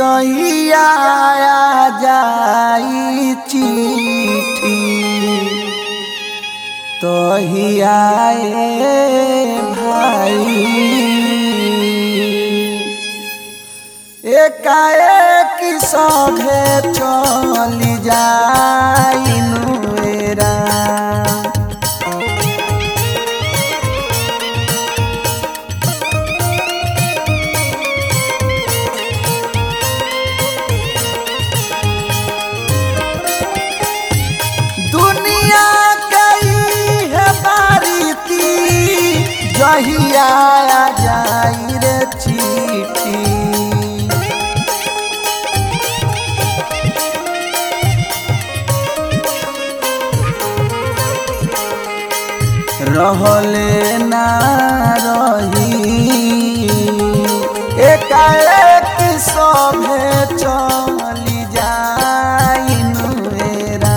जहिया आ जाई चिट्ठी तहिया ए भाई एकाएक सभे चली जाइनु एरा दुनिया गई है बारीती जहिया आ जाई रे चिट्ठी रहले ना रही एकाएक सभे चली जाइनु एरा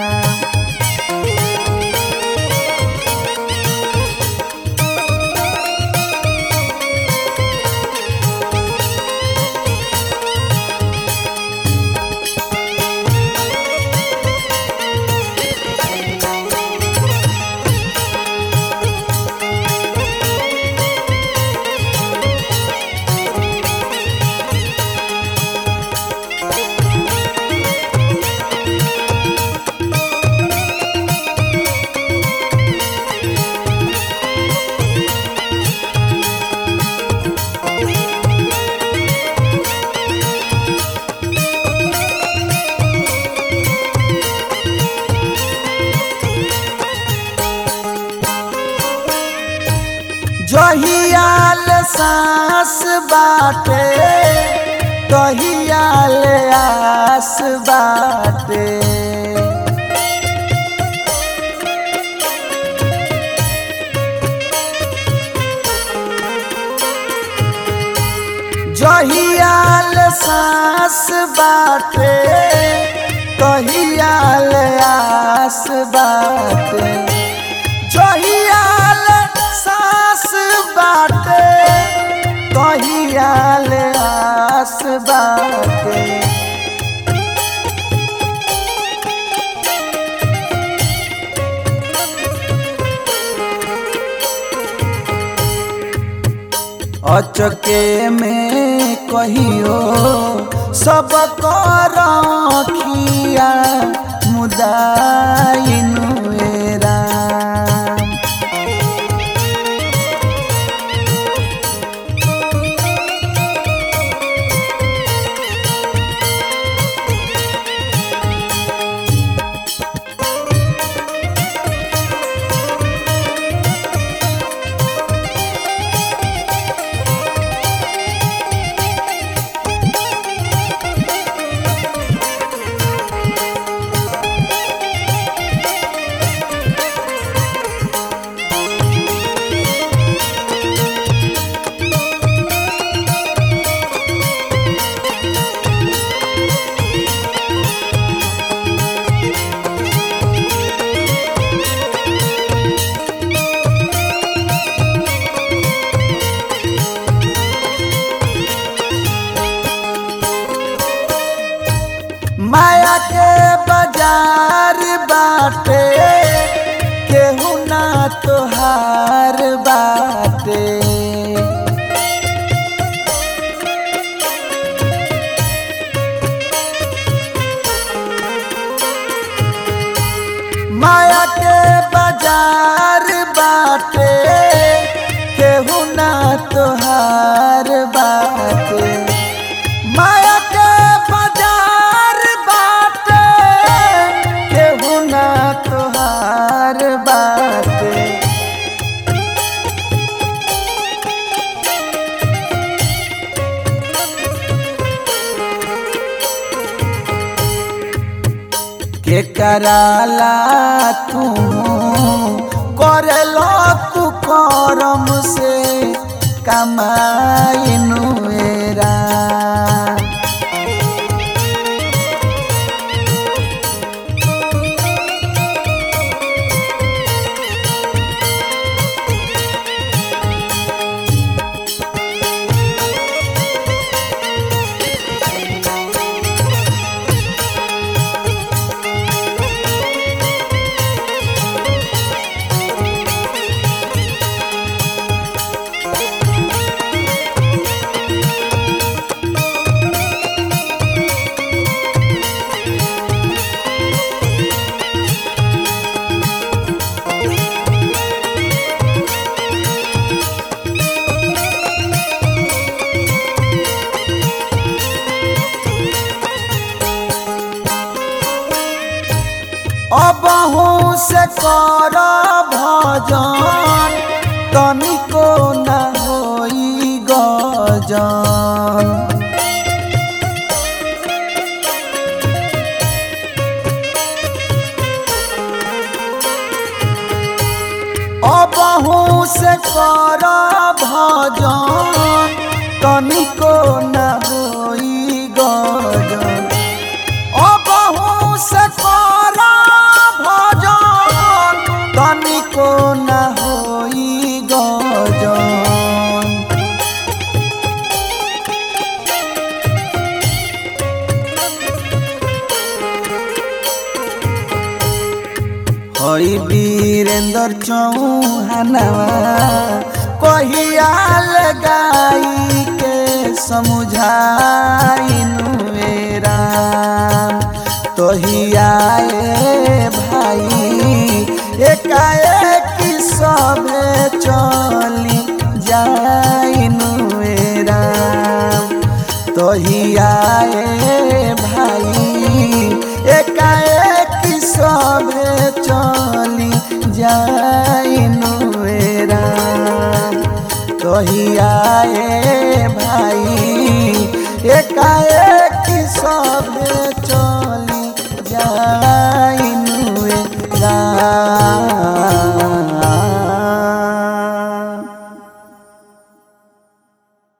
जहियाल सांस बाटे तहियाल आस बाटे जहियाल सांस बाटे तहियाल आस बाटे जहियाल सांस बाटे तहियाल आस बाटे अचके में कहियो सब करखिया मुदाइनु एरा माया के बाजार बाटे केहू ना तोहार बाटे माया के बाजार बाटे केहू ना तोहार बाटे माया के बाजार बाटे केहू ना तोहार बाटे के कराला तू करेलो तू करम से कमाइनु एरा कर भजन तनिको न होई गजन अबहू से कर भजन तनिको न होई गजन अबहू से कर भजन तनिको न होई गजन हई वीरेंद्र चौहानवा कहिया लगाई के समझाइनु राम तोहिया ए भाई एकाएक सभे चली जाइनु राम तोहिया ए भाई एकाएक सभे चली जाइनु राम तोहिया ए भाई एकाएक सभे चली